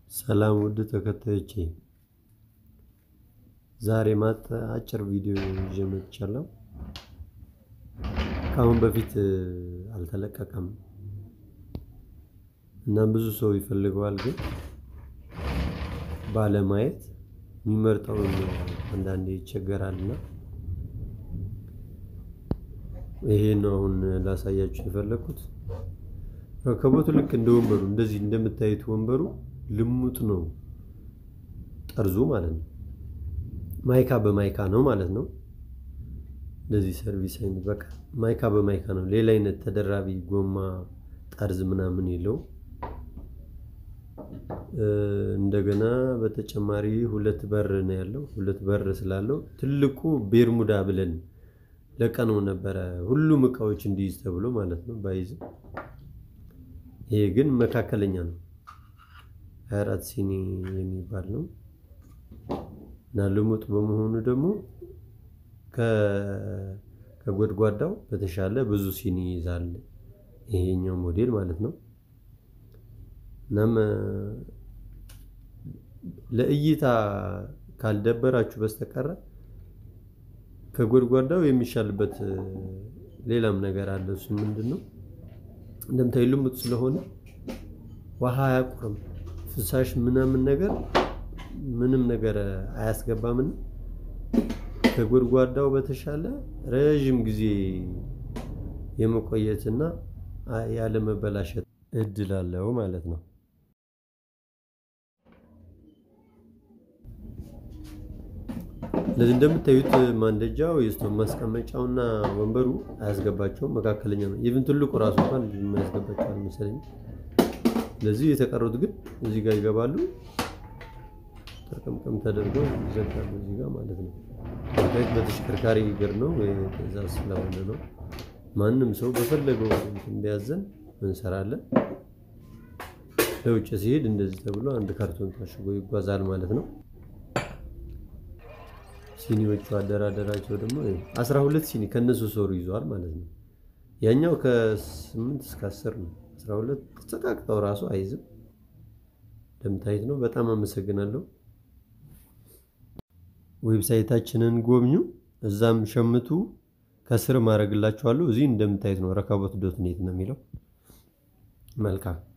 ሰላም ውድ ተከታዮቼ፣ ዛሬ ማታ አጭር ቪዲዮ ይዤ መጥቻለሁ። ከአሁን በፊት አልተለቀቀም እና ብዙ ሰው ይፈልገዋል፣ ግን ባለማየት የሚመርጠውን አንዳንዴ ይቸገራል እና ይሄ ነው አሁን ላሳያችሁ የፈለግኩት። ረከቦቱ ልክ እንደ ወንበሩ እንደዚህ እንደምታዩት ወንበሩ ልሙጥ ነው፣ ጠርዙ ማለት ነው። ማይካ በማይካ ነው ማለት ነው። እንደዚህ ሰርቪስ አይነት በቃ ማይካ በማይካ ነው። ሌላ አይነት ተደራቢ ጎማ ጠርዝ ምናምን የለው። እንደገና በተጨማሪ ሁለት በር ነው ያለው። ሁለት በር ስላለው ትልቁ ቤርሙዳ ብለን ለቀነው ነበረ ሁሉም እቃዎች እንዲይዝ ተብሎ ማለት ነው። ባይዝም ይሄ ግን መካከለኛ ነው። 24 ሲኒ የሚባል ነው እና ልሙጥ በመሆኑ ደግሞ ከጎድጓዳው በተሻለ ብዙ ሲኒ ይይዛል ይሄኛው ሞዴል ማለት ነው። እናም ለእይታ ካልደበራችሁ በስተቀረ ከጎድጓዳው የሚሻልበት ሌላም ነገር አለ። እሱ ምንድን ነው? እንደምታዩ ልሙጥ ስለሆነ ውሃ አያቁርም። ፍሳሽ ምናምን ነገር ምንም ነገር አያስገባምን። ከጎድጓዳው በተሻለ ረዥም ጊዜ የመቆየትና ያለመበላሸት እድል አለው ማለት ነው። ስለዚህ እንደምታዩት ማንደጃው የስቶቭ ማስቀመጫውና ወንበሩ አያስገባቸውም፣ መካከለኛ ነው። ኢቭን ትልቁ ራሱ እንኳን የማያስገባቸው አልመሰለኝ። ስለዚህ የተቀሩት ግን እዚህ ጋር ይገባሉ። ጠርቀምቀም ተደርገው ይዘጋሉ እዚህ ጋር ማለት ነው። ታይት በተሽከርካሪ እግር ነው ትእዛዝ ስለሆነ ነው። ማንም ሰው በፈለገው እንዲያዘን እንሰራለን። ለውጭ ሲሄድ እንደዚህ ተብሎ አንድ ካርቶን ታሽጎ ይጓዛል ማለት ነው። ሲኒዎቹ አደራደራቸው ደግሞ አስራ ሁለት ሲኒ ከነሱ ሶሩ ይዘዋል ማለት ነው። ያኛው ከስምንት እስከ አስር ነው። አስራ ሁለት ተጨቃቅጠው ራሱ አይዝም። እንደምታዩት ነው። በጣም አመሰግናለሁ። ዌብሳይታችንን ጎብኙ፣ እዛም ሸምቱ። ከስር ማድረግላችኋለሁ። እዚህ እንደምታዩት ነው። ረከቦት ዶት ኔት ነው የሚለው። መልካም